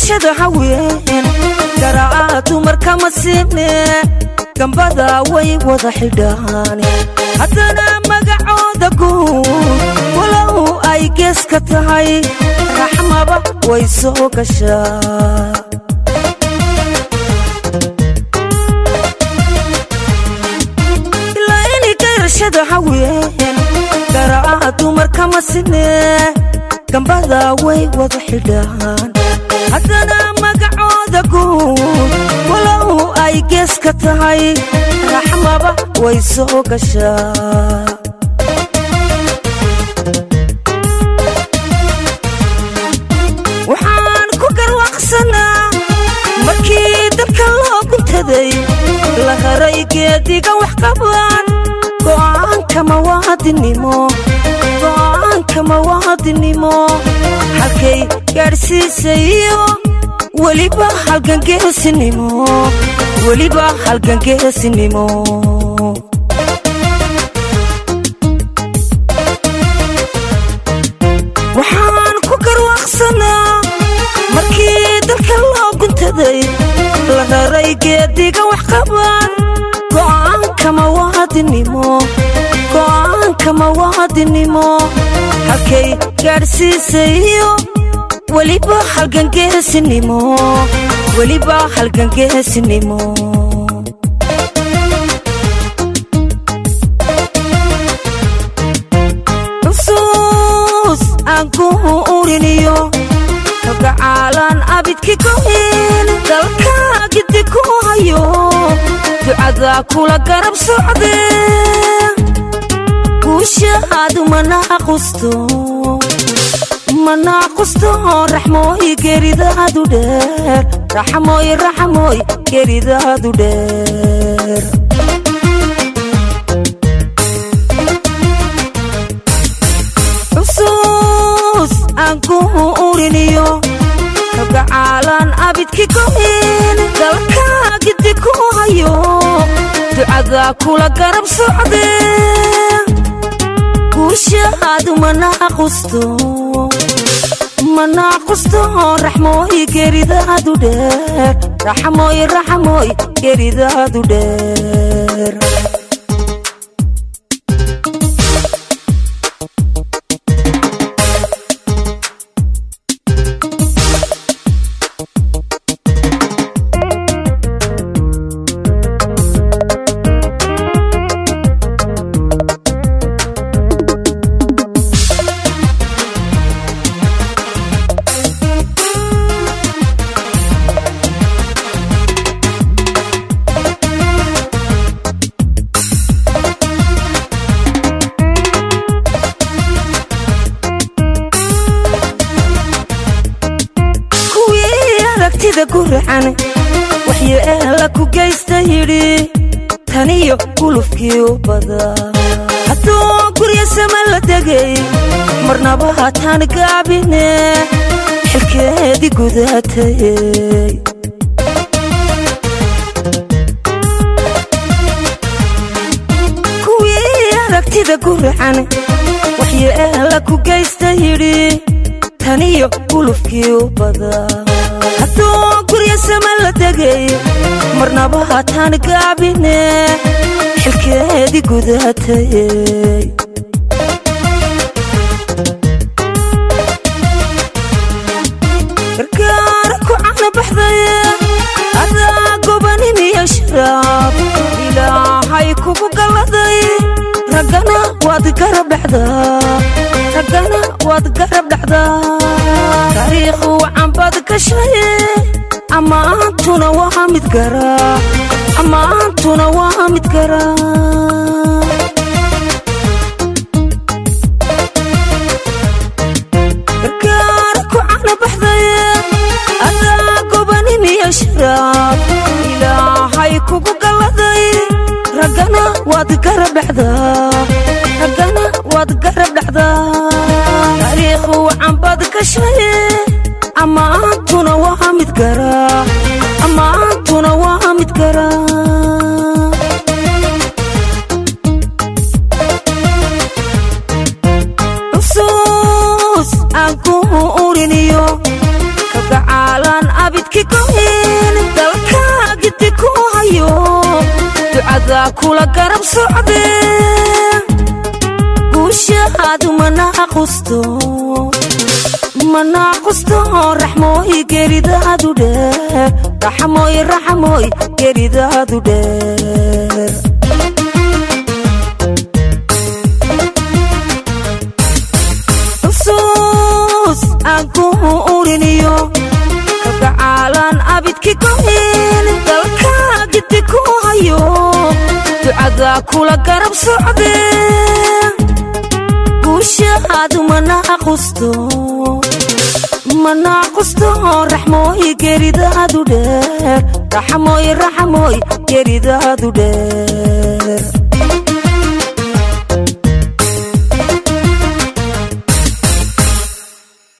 garashada haween garaa dumarka ma siine gambada way wada xidhaan haddana magacooda guud walow ay gees ka tahay raxmaba way soo gashaa ilaa inay garashada haween garaa dumarka ma siine gambada way wada xidhaan haddana magacooda guud walow ay gees ka tahay raxmaba way soo gashaa waxaan ku garwaaqsanaa markii dalka loo guntaday la haray geediga wax qabaan go'aanka mawaadinimo go'aanka mawaadinimo halkay gaadhsiisayo weliba halgangeesinimo weliba halgangeesinimo waxaan ku garwaaqsanaa markii dalka loo guntaday la raray geediga wax qabaan go'aanka mawaadinimo go'aanka mawaadinimo halkay gaadhsiisayo weliba halgangeesinimo weliba halgangeesinimo xusuus aan ku uriniyo kagacaalaan abidki goyn dalka gidi ku hayo ducada kula garab socde guushaadu manaaqusto manaaqusto raxmooy geeridaadu dheer raxmooy raxmooy geeridaadu dheer xusuus aan ku uriniyo kagacaalaan abidki goyn dalka gidi ku hayo ducada kula garab socde guushaadu manaaqusto manaaqusto raxmooy geeridaadu dheer raxmooy raxmooy geeridaadu dheer kuwii aragtida guracan waxyeela ku geysta yidhi taniyo gulufkii u badaa hadduu gurya sama la degay marnaba hataan gaabine xilkeedii gudaatayey kuwii aragtida guracan waxyeela ku geysta yidhi taniyo gulufkii u badaa hadduu gurya sama la degay marnaba hataan gaabine xilkeedii gudaatayey gargaara ku cana baxdaye adaa gobanimiyo sharaab ilaahay kugu galladay raggana waad garab dhexdaa raggana waad garab dhexdaa taariikhu wacanbaad gashaye ammaantuna waa mid garaa ammaantuna waa mid garaa gargaara ku cana baxdaye adaa gobanimiyo sharaab ilaahay kugu galladay raggana waad garab dhexdaa raggana waad garab dhexdaa taariikhu wacanbaad gashaye ammaantuna waa mid garaa ammaantuna waa mid garaa xusuus aan ku uriniyo kagacaalaan ducadaa kula garab socde guushaadu manaaqusto manaaqusto raxmooy geridaadu dheer raxmooy raxmooy geridaadu dheer xusuus aan ku uriniyo kagacaalaan abidki goyn dalkaa gidi ku hayo ducadaa kula garab socde guushaadu manaaqusto manaaqusto raxmooy geridaadu dheer raxmooy raxmooy geridaadu dheer